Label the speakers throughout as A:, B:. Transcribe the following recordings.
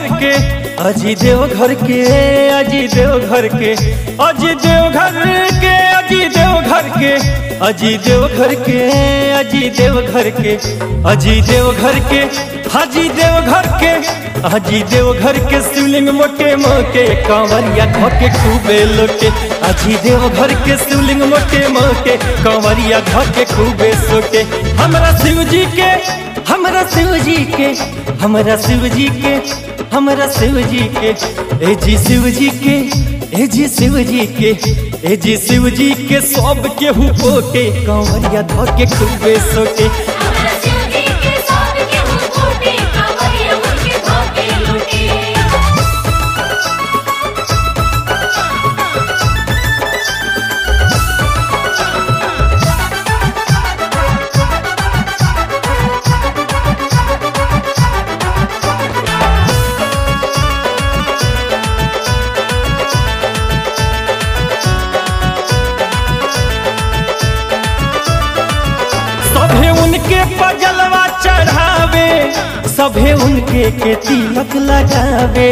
A: के अजी देव घर के अजी देव घर के अजी देव घर के अजी देव घर के अजी देव घर के अजी देव घर के अजी देव घर के हाजी देव घर के हाजी देव घर के शिवलिंग मोटे मोटे कांवरिया धोके खूबे लोटे अजी देव घर के शिवलिंग मोटे मोटे कांवरिया धोके खूबे सोटे हमरा शिव जी के हमरा शिव जी के हमरा शिव जी के हमरा शिव जी के ए जी शिव जी के ए जी शिव जी के ए जी शिव जी के सब केहू पोटे कांवरिया धोके खूबे सोटे
B: हमरा शिव जी के सब के हो कोटे कांवरिया उनके धोके लूटे
A: सभे उनके पजलवा चढ़ावे सभे उनके के तिलक लगावे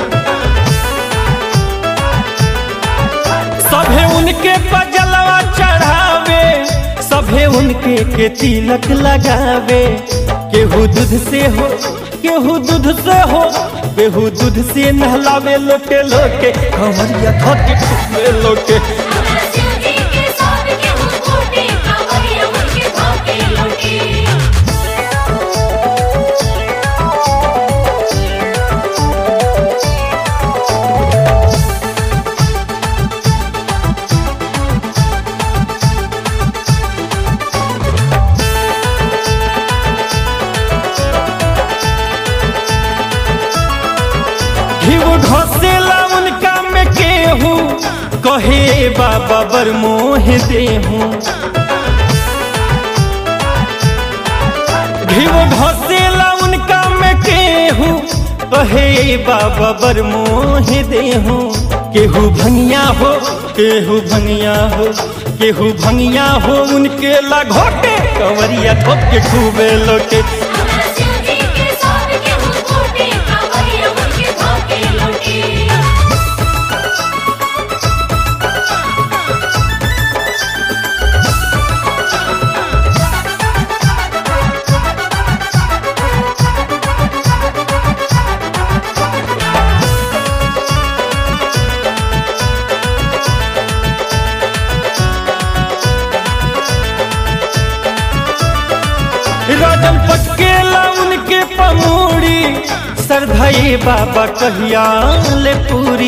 A: सभे उनके पजलवा चढ़ावे सभे उनके के तिलक लगावे केहू दूध से हो केहू दूध से हो केहू दूध से नहलावे लोटे लोटे कंवरिया धोके खूबे लोटे
B: हमरा शिव जी के सब के हो कोटे कांवरिया उनके धोके लूटे
A: घिव घसेला उनका में केहू कहे बाबा बर मोह देहू घिव घसेला उनका में केहू कहे बाबा बर मोह देहू केहू भंगिया हो केहू भंगिया हो केहू भंगिया हो उनके लगोटे कंवरिया धोके खूबे लोटे
B: हमरा शिव जी के सब के हो कोटे कांवरिया उनके धोके लूटे
A: राजन पटकेला उनके पमूड़ी सरधई बाबा कहिया ले पूरी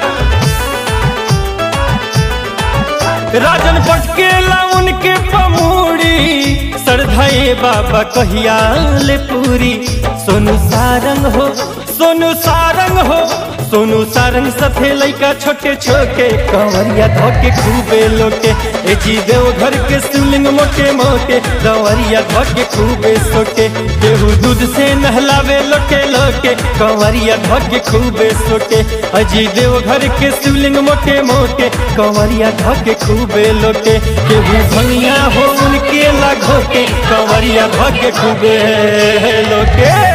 A: राजन पटकेला उनके पमूड़ी सरधई बाबा कहिया ले पूरी सोनू सारंग हो सोनू सारंग हो सोनू सारंग सथे लइका छोटे छोटे कंवरिया धोके खूबे लोटे ए जी देव घर के शिवलिंग मोटे मोटे कंवरिया धोके खूबे सोटे केहू दूध से नहलावे लोटे लोटे कंवरिया धोके खूबे सोटे अजी देव घर के शिवलिंग मोटे मोटे कंवरिया धोके खूबे लोटे केहू भंगिया हो उनके लागोटे कंवरिया धोके खूबे लोटे